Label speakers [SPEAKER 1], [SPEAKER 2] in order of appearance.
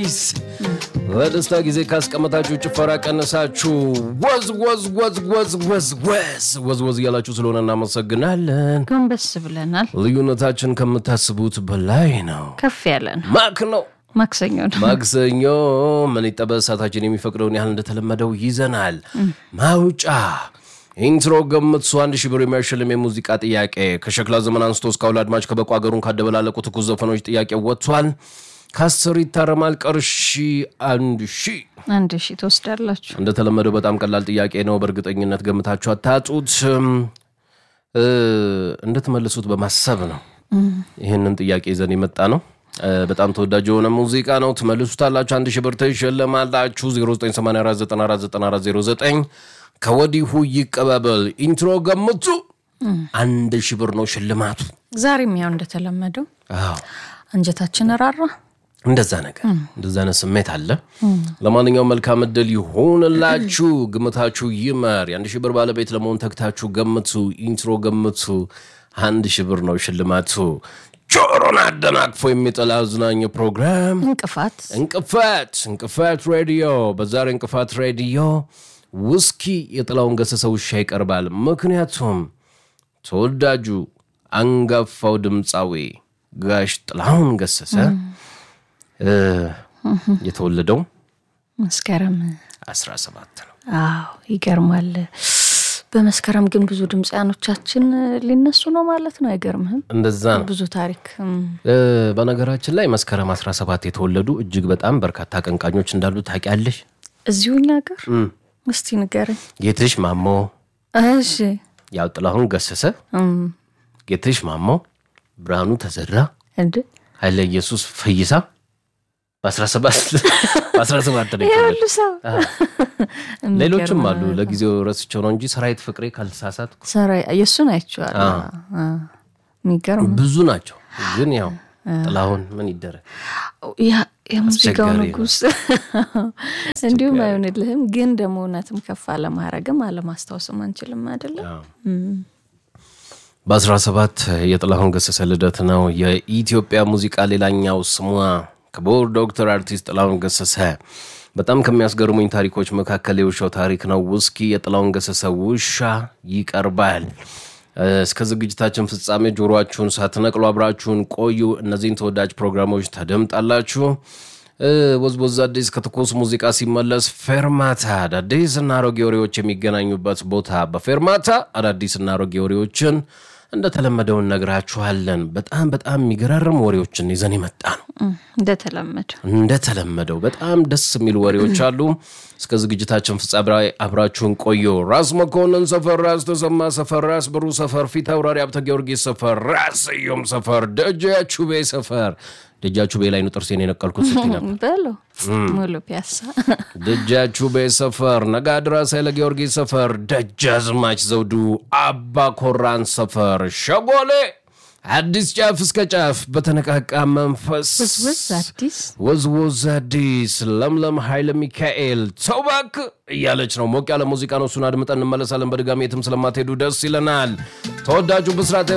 [SPEAKER 1] አዲስ ለደስታ ጊዜ ካስቀመጣችሁ ጭፈራ ቀነሳችሁ ወዝ ወዝ ወዝ ወዝ ወዝ ወዝ ወዝ ወዝ እያላችሁ ስለሆነ እናመሰግናለን።
[SPEAKER 2] ጎንበስ ብለናል።
[SPEAKER 1] ልዩነታችን ከምታስቡት በላይ ነው።
[SPEAKER 2] ከፍ ያለ ነው።
[SPEAKER 1] ማክ ነው
[SPEAKER 2] ማክሰኞ ነው።
[SPEAKER 1] ማክሰኞ ምን ይጠበስ ሰዓታችን የሚፈቅደውን ያህል እንደተለመደው ይዘናል። ማውጫ ኢንትሮ ገምት አንድ ሺህ ብር የሚያሸልም የሙዚቃ ጥያቄ ከሸክላ ዘመን አንስቶ እስካሁን አድማጭ ከበቁ ሀገሩን ካደበላለቁ ትኩስ ዘፈኖች ጥያቄ ወጥቷል። ከአስር ይታረማል። ቀርሺ አንድ ሺህ
[SPEAKER 2] አንድ ሺህ ትወስዳላችሁ።
[SPEAKER 1] እንደተለመደው በጣም ቀላል ጥያቄ ነው። በእርግጠኝነት ገምታችሁ አታጡት። እ እንድትመልሱት በማሰብ ነው ይህንን ጥያቄ ይዘን የመጣ ነው። እ በጣም ተወዳጅ የሆነ ሙዚቃ ነው። ትመልሱታላችሁ። አንድ ሺህ ብር ትሸለማላችሁ። 0984949409 ከወዲሁ ይቀባበል። ኢንትሮ ገምቱ። አንድ ሺህ ብር ነው ሽልማቱ።
[SPEAKER 2] ዛሬም ያው እንደተለመደው
[SPEAKER 1] አዎ
[SPEAKER 2] አንጀታችን ራራ።
[SPEAKER 1] እንደዛ ነገር እንደዛ አይነት ስሜት አለ። ለማንኛውም መልካም እድል ይሁንላችሁ። ግምታችሁ ይመር። የአንድ ሺህ ብር ባለቤት ለመሆን ተግታችሁ ገምቱ። ኢንትሮ ገምቱ። አንድ ሺህ ብር ነው ሽልማቱ። ጆሮን አደናቅፎ የሚጥል አዝናኝ ፕሮግራም
[SPEAKER 2] እንቅፋት
[SPEAKER 1] እንቅፋት እንቅፋት ሬዲዮ። በዛሬ እንቅፋት ሬዲዮ ውስኪ የጥላውን ገሰሰ ውሻ ይቀርባል። ምክንያቱም ተወዳጁ አንጋፋው ድምፃዊ ጋሽ ጥላሁን ገሰሰ እ የተወለደው
[SPEAKER 2] መስከረም
[SPEAKER 1] 17 ነው።
[SPEAKER 2] አዎ ይገርማል። በመስከረም ግን ብዙ ድምፃያኖቻችን ሊነሱ ነው ማለት ነው። አይገርምህም?
[SPEAKER 1] እንደዛ ነው።
[SPEAKER 2] ብዙ ታሪክ እም፣
[SPEAKER 1] እ በነገራችን ላይ መስከረም 17 የተወለዱ እጅግ በጣም በርካታ አቀንቃኞች እንዳሉ ታውቂያለሽ?
[SPEAKER 2] እዚሁ እኛ ሀገር እስቲ ንገረኝ።
[SPEAKER 1] ጌትሽ ማሞ፣
[SPEAKER 2] እሺ
[SPEAKER 1] ያው ጥላሁን ገሰሰ፣
[SPEAKER 2] እም፣
[SPEAKER 1] ጌትሽ ማሞ፣ ብርሃኑ ተዘራ፣
[SPEAKER 2] እንደ
[SPEAKER 1] ኃይለ ኢየሱስ ፈይሳ በ17 በ17 ነው የተወለዱ።
[SPEAKER 2] ያሉ ሰው
[SPEAKER 1] ሌሎችም አሉ። ለጊዜው ረስቸው ነው እንጂ ሰራዊት ፍቅሬ ካልተሳሳትኩ
[SPEAKER 2] ሰራ የእሱን አይቼዋለሁ። አ፣ የሚገርም
[SPEAKER 1] ብዙ ናቸው። ግን ያው ጥላሁን ምን ይደረግ
[SPEAKER 2] ያ የሙዚቃው
[SPEAKER 1] አስቸጋሪ ነው።
[SPEAKER 2] ንጉስ እንዲሁም አይሆንልህም። ግን ደግሞ እውነትም ከፍ አለማድረግም አለማስታወስም አንችልም አይደለም።
[SPEAKER 1] በ17 የጥላሁን ገሰሰ ልደት ነው። የኢትዮጵያ ሙዚቃ ሌላኛው ስሟ ክቡር ዶክተር አርቲስት ጥላሁን ገሰሰ። በጣም ከሚያስገርሙኝ ታሪኮች መካከል የውሻው ታሪክ ነው። ውስኪ የጥላሁን ገሰሰ ውሻ ይቀርባል። እ፣ እስከ ዝግጅታችን ፍጻሜ ጆሮአችሁን ሳትነቅሉ አብራችሁን ቆዩ። እነዚህን ተወዳጅ ፕሮግራሞች ታደምጣላችሁ። እ፣ ወዝወዝ አዲስ ከትኩስ ሙዚቃ ሲመለስ ፌርማታ አዳዲስ እና አሮጌ ወሬዎች የሚገናኙበት ቦታ በፌርማታ አዳዲስ እና አሮጌ ወሬዎችን እንደተለመደው እነግራችኋለን። በጣም በጣም የሚገራርም ወሬዎችን ይዘን የመጣ ነው።
[SPEAKER 2] እም፣ እንደተለመደ
[SPEAKER 1] እንደተለመደው በጣም ደስ የሚሉ ወሬዎች አሉ። እስከ ዝግጅታችን ፍጻሜ አብራችሁን ቆዩ። ራስ መኮንን ሰፈር፣ ራስ ተሰማ ሰፈር፣ ራስ ብሩ ሰፈር፣ ፊት አውራሪ ሀብተ ጊዮርጊስ ሰፈር፣ ራስ ስዩም ሰፈር፣ ደጃቹቤ ሰፈር። ደጃቹቤ ላይ ነው ጥርሴን የነቀልኩት ስትይ ነበር።
[SPEAKER 2] በለው ሙሉ ፒያሳ
[SPEAKER 1] ደጃቹቤ ሰፈር፣ ነጋድራስ ኃይለ ጊዮርጊስ ሰፈር፣ ደጃዝማች ዘውዱ አባ ኮራን ሰፈር፣ ሸጎሌ አዲስ ጫፍ እስከ ጫፍ በተነቃቃ መንፈስ
[SPEAKER 2] ውዝውዝ አዲስ
[SPEAKER 1] ወዝወዝ አዲስ ለምለም ኃይለ ሚካኤል ተውባክ እያለች ነው። ሞቅ ያለ ሙዚቃ ነው። እሱን አድምጠን እንመለሳለን። በድጋሚ የትም ስለማትሄዱ ደስ ይለናል። ተወዳጁ ብስራት